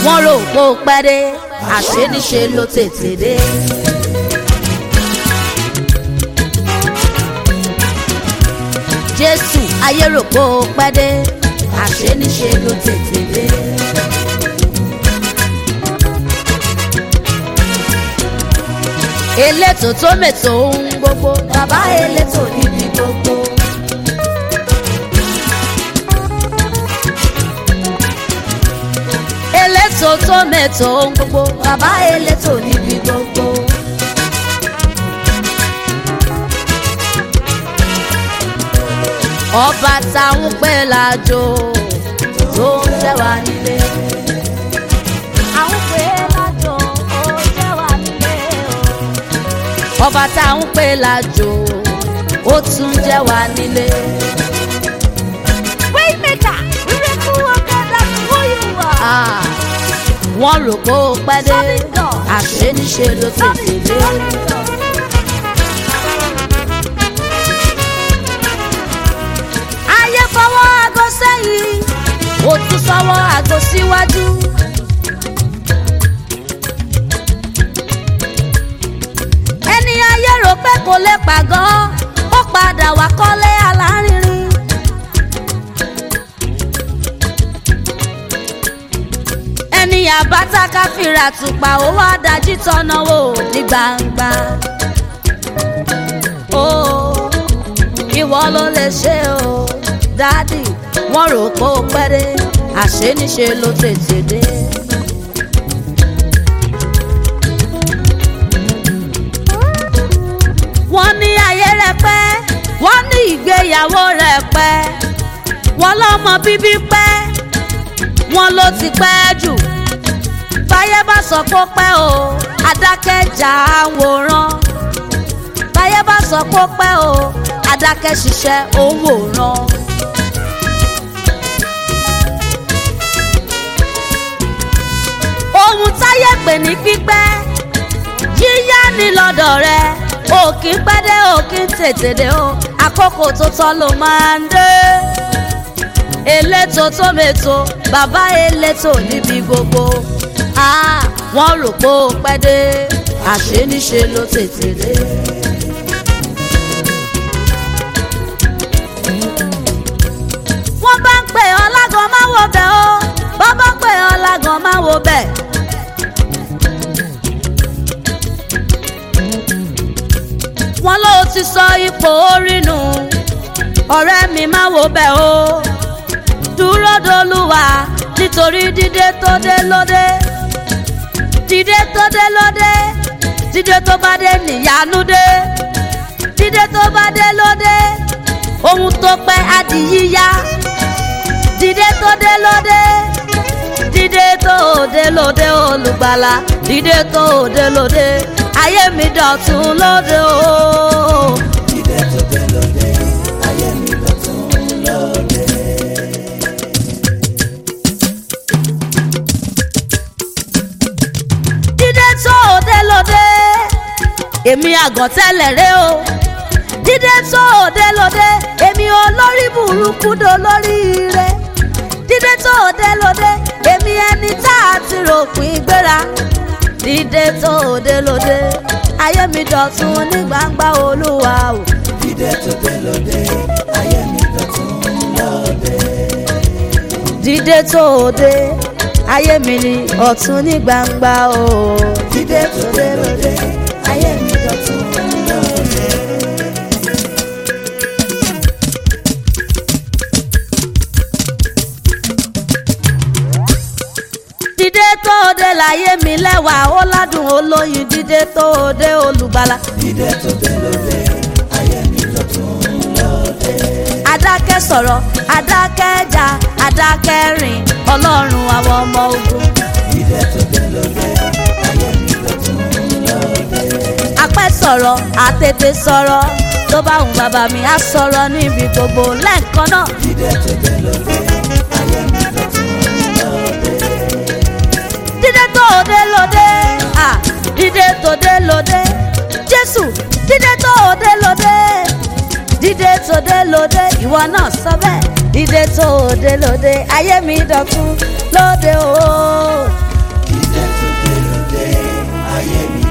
wọ́n rò pé ó pẹ́ dé àṣé níṣe ló tètè dé. jésù ayé rò pé ó pẹ́ dé àṣé níṣe ló tètè dé. elétò tó mètò ohun gbogbo bàbá elétò níbi gbogbo. elétò tó mètò ohun gbogbo bàbá elétò níbi gbogbo. ọba táwọn pẹ́ lájò tó ń jẹ́ wá nílé. àwọn pẹ́ lájò ó jẹ́ wá nílé o. ọba táwọn pẹ́ lájò ó tún jẹ́ wá nílé. Waymaker, miracle worker, that's who you are. Ah, wọ́n rò pé ó pẹ́ dé Solid God. àṣé níṣe ló tètè dé. ayé fọwọ́ aago sẹ́yìn ó tún fọwọ́ aago síwájú. ẹni ayé rò pé kò lè pàgọ́ ó padà wá kọ́lé alárinrin. ẹni àbáta káfíra tùpà ó wá dájí tọ́nà wò ní gbangba. ó ìwọ ló lè ṣe o dádì wọ́n rò pé ó pẹ́ dé àṣé níṣe ló tètè dé. wọ́n ní ayé rẹ̀ pẹ́ wọ́n ní ìgbéyàwó rẹ̀ pẹ́ wọ́n lọ́mọ bíbí pẹ́ wọ́n ló ti pẹ́ jù báyé bá sọ pé ó pẹ́ o adákẹ́jà àwòrán báyé bá sọ pé ó pẹ́ o adákẹ́ ṣiṣẹ́ òun wòran. ohun táyé pè ní pípẹ́ yíyá ni lọ́dọ̀ rẹ òkì pẹ́ dé òkì tètè dé o àkókò tó tọ́ ló máa ń dé elétò tó mètò bàbá elétò níbi gbogbo Ah, wọ́n rò pé ó pẹ́ dé àṣé níṣe ló tètè dé. wọ́n bá ń pè ọ́ lágan máa wo bẹ̀ o bọ́ bá pè ọ́ lágan máa wo bẹ̀. wọ́n ló ti sọ ipò orí nù ọ̀rẹ́ mi máa wo bẹ̀ o dúró dolúwa nítorí dídé tó dé lóde dídé tó dé lóde dídé tó bá dé níyanu dé dídé tó bá dé lóde ohun tó pẹ́ á di yíyá dídé tó dé lóde dídé tó dé lóde olùgbàlà dídé tó dé lóde ayé mi dọ̀tun lóde o. Dídé tó dé lóde, ayé mi dọ̀tun lóde. dídé tó dé lóde èmi àgàn tẹ́lẹ̀ rẹ o dídé tó dé lóde èmi olórí burúkú do lórí rẹ dídé tó dé lóde èmi ẹni tá a ti ròpin gbéra dídé tó dé lóde ayé mi dọ̀tun ní gbangba olúwa o. Dídé tó dé lóde, ayé mi dọ̀tun lóde. dídé tó dé ayé mi ní ọ̀tun ní gbangba o. Dídé tó dé lóde, ayé mi dọ̀tun lóde. dídé tó dé láyé mi lẹ́wà ó ládùn olóyin dídé tó dé olùgbàlà. Dídé tó dé lóde, ayé mi dọ̀tun lóde. adákẹ́ sọ̀rọ̀ adákẹ́ jà adákẹ́ rìn ọlọ́run àwọn ọmọ ogun. Dídé tó dé lóde, ayé mi dọ̀tun lóde. apẹ́ sọ̀rọ̀ àtètè sọ̀rọ̀ tó bá wù bàbá mi á sọ̀rọ̀ níbi gbogbo lẹ́ẹ̀kan náà. Dídé tó dé lóde, ayé mi dọ̀tun lóde. dídé tó dé lóde ah dídé tó dé lóde jésù dídé tó dé lóde dídé tó dé lóde ìwọ náà sọ bẹ́ẹ̀ dídé tó dé lóde ayé mi dọ̀tun lóde o ayé mi